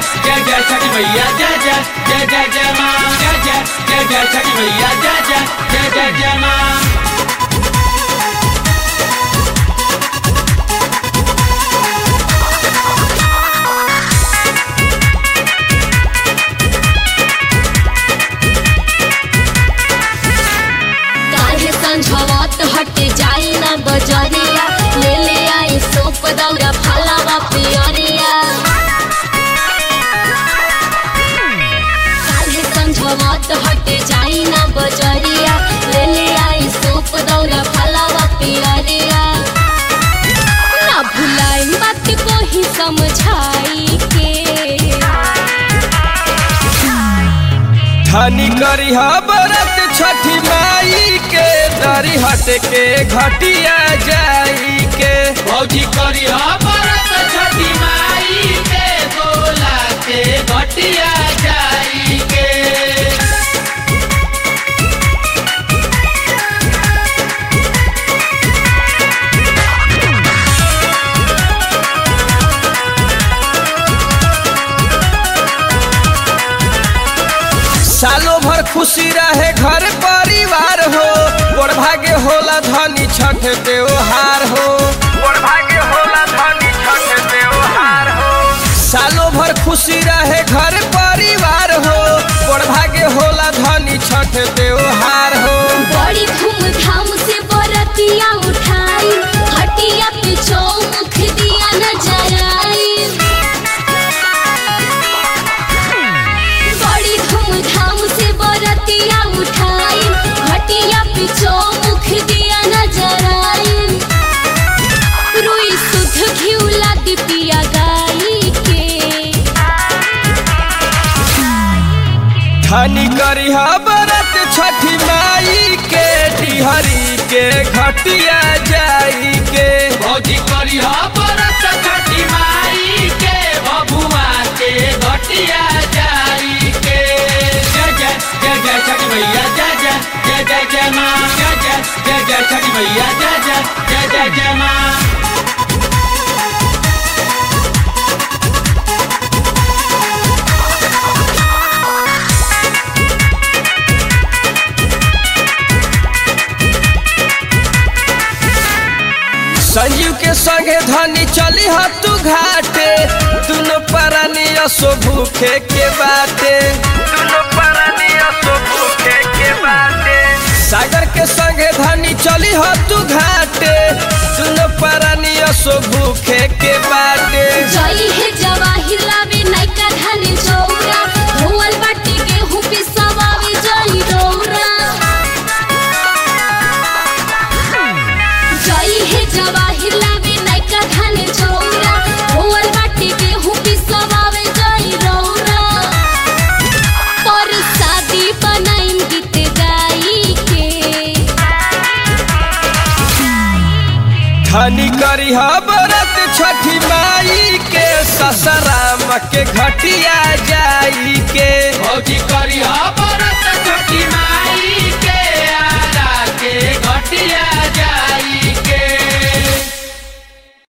जय जय छठी मैया जय जय जय जय जय माँ जय जय जय जय छठी मैया जय जय जय जय जय माँ काहे संझवत हटे जाई ना बजरिया ले ले आई सोप दौरा फलावा पियरिया काहे संझवत हटे जाई ना बजरिया ले ले आई सोप दौरा फलावा पियरिया ना भुलाई बात को ही समझाई के धनी करी बरत छठी माई के दरी हट के घटिया जाई के भौजी करी बरत छठी माई के गोला के घटिया जाई के सालों भर खुशी रहे घर परिवार हो बड़ भाग्य होला धनी छठ त्योहार हो बड़ भाग्य होला धनी छठ त्योहार हो सालों भर खुशी रहे घर परिवार हो बड़ भाग्य होला धनी छठ त्योहार हो बड़ी धूमधाम से बरतिया उठाई हटिया पे चौमुख दिया न जराई बड़ी धूमधाम से बरतिया उठाई हटिया पे चौमुख दिया न जराई रुई शुद्ध घिउला दिपिया गाई के धनी करी बरत छठी माई के डिहरी के घटिया जाई के भौजी करी बरत छठी माई के बबुआ के घटिया जाई के जय जय जय जय छठी मैया जय जय जय जय जय माँ जय जय जय जय छठी मैया जय जय जय जय जय माँ संजीव के संगे धनी चली ह तू घाटे दुनो परानी असो भूखे के बाटे दुनो परानी असो भूखे के बाटे सागर के संगे धनी चली ह तू घाटे दुनो परानी असो भूखे के बाटे जई है जवाहिर लावे नैका धान चौरा धोवल बाटी गेहूं पिसवावे जई डोरा जई है जवाहिर लावे नैका धान चौरा धोवल बाटी गेहूं पिसवावे जई डोरा पर शादी बनाइन गीत गाई के धनी करी बरत छठी माई के ससराम के घटिया जाई के भौजी